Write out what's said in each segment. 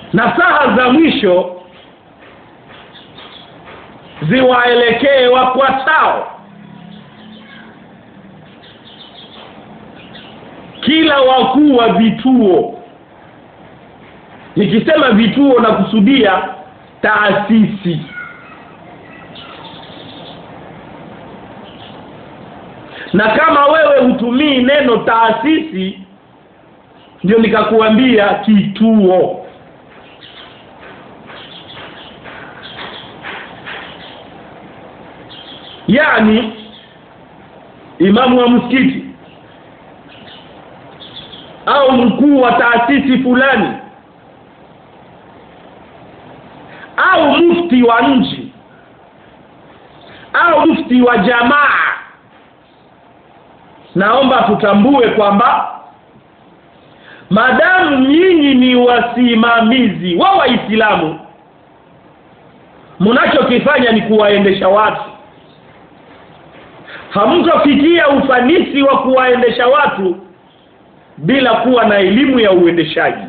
na saha za mwisho ziwaelekee wafuatao kila wakuu wa vituo nikisema vituo na kusudia taasisi na kama wewe hutumii neno taasisi ndio nikakuambia kituo yani imamu wa msikiti au mkuu wa taasisi fulani au mufti wa nchi au mufti wa jamaa naomba tutambue kwamba madamu nyinyi ni wasimamizi wa waislamu mnachokifanya ni kuwaendesha watu hamtofikia ufanisi wa kuwaendesha watu bila kuwa na elimu ya uendeshaji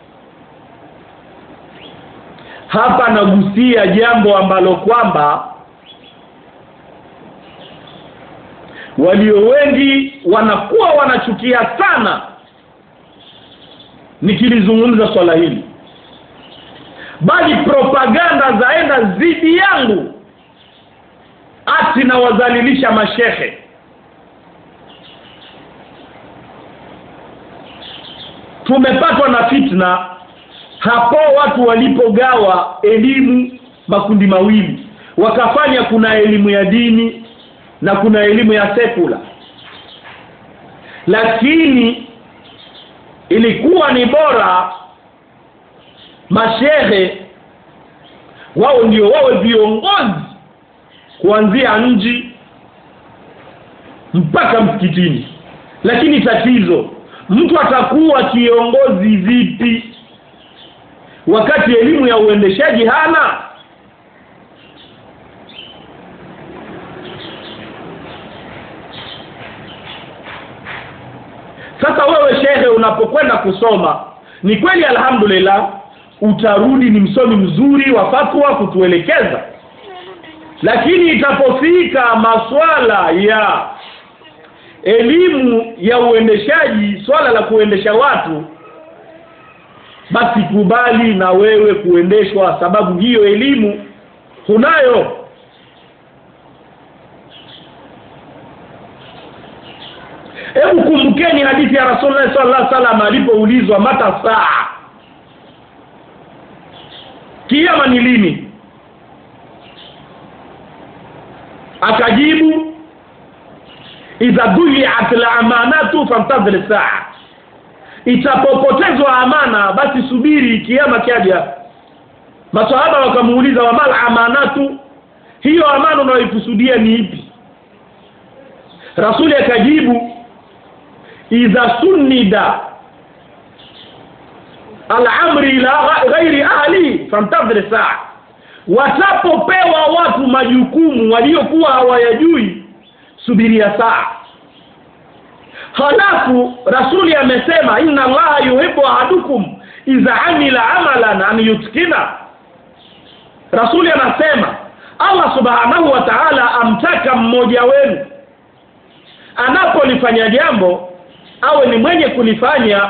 hapa nagusia jambo ambalo kwamba walio wengi wanakuwa wanachukia sana nikilizungumza swala hili bali propaganda zaenda dhidi yangu ati na wadhalilisha mashehe tumepatwa na fitna hapo watu walipogawa elimu makundi mawili wakafanya kuna elimu ya dini na kuna elimu ya sekula lakini ilikuwa ni bora mashehe wao ndio wawe viongozi kuanzia nji mpaka msikitini lakini tatizo mtu atakuwa kiongozi vipi wakati elimu ya uendeshaji hana sasa wewe shehe unapokwenda kusoma ni kweli alhamdulillah utarudi ni msomi mzuri wa fatwa kutuelekeza lakini itapofika maswala ya elimu ya uendeshaji swala la kuendesha watu basi kubali na wewe kuendeshwa sababu hiyo elimu hunayo hebu kumbukeni hadithi ya rasulullah sallallahu alaihi wasallam alipoulizwa mata saa kiama ni lini akajibu idha duliat al-amanatu fantadhir saa itapopotezwa amana basi subiri kiama kiaja maswahaba wakamuuliza wa mal amanatu hiyo amana unayoikusudia ni ipi rasuli akajibu idha sunnida al-amri ila ghairi ahli fantadhir saa watapopewa watu majukumu waliokuwa hawayajui subiria saa halafu rasuli amesema inna allaha yuhibbu ahadukum idha amila amalan an yutkina rasuli anasema allah subhanahu wa ta'ala amtaka mmoja wenu anapolifanya jambo awe ni mwenye kulifanya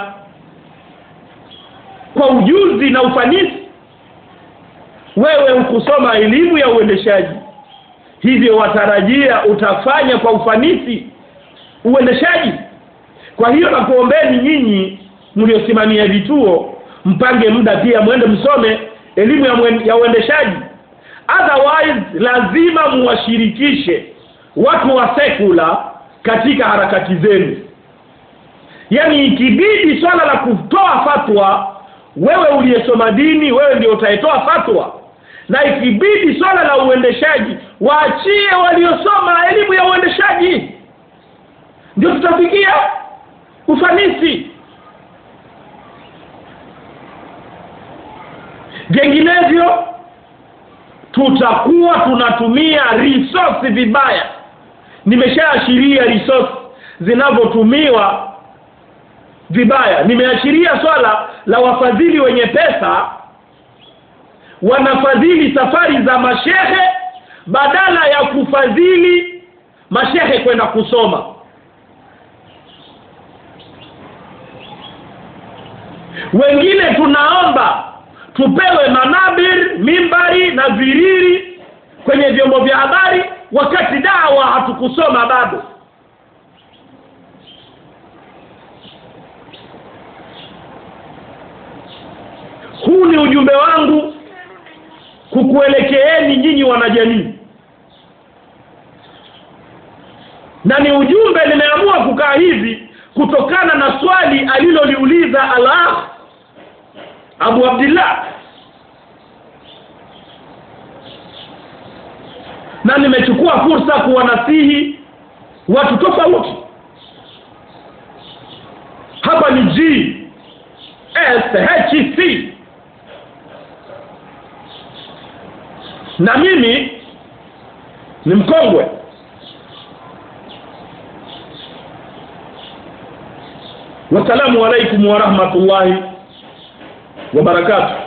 kwa ujuzi na ufanisi wewe ukusoma elimu ya uendeshaji hivyo watarajia utafanya kwa ufanisi uendeshaji kwa hiyo nakuombeni nyinyi mliosimamia vituo mpange muda pia mwende msome elimu ya, mwen, ya uendeshaji otherwise lazima muwashirikishe watu wa sekula katika harakati zenu yaani ikibidi swala la kutoa fatwa wewe uliyesoma dini wewe ndio utaitoa fatwa na ikibidi swala la uendeshaji waachie waliosoma elimu ya uendeshaji ndio tutafikia ufanisi vinginevyo tutakuwa tunatumia resource vibaya nimeshaashiria resource zinavyotumiwa vibaya nimeashiria swala la wafadhili wenye pesa wanafadhili safari za mashehe badala ya kufadhili mashehe kwenda kusoma wengine tunaomba tupewe manabir mimbari na viriri kwenye vyombo vya habari wakati dawa hatukusoma bado huu ni ujumbe wangu kukuelekeeni nyinyi wanajamii na ni ujumbe nimeamua kukaa hivi kutokana na swali aliloliuliza al-akh Abu Abdullah na nimechukua fursa kuwanasihi watu tofauti hapa ni G S H C na mimi ni mkongwe wasalamu alaikum wa rahmatullahi wa barakatuh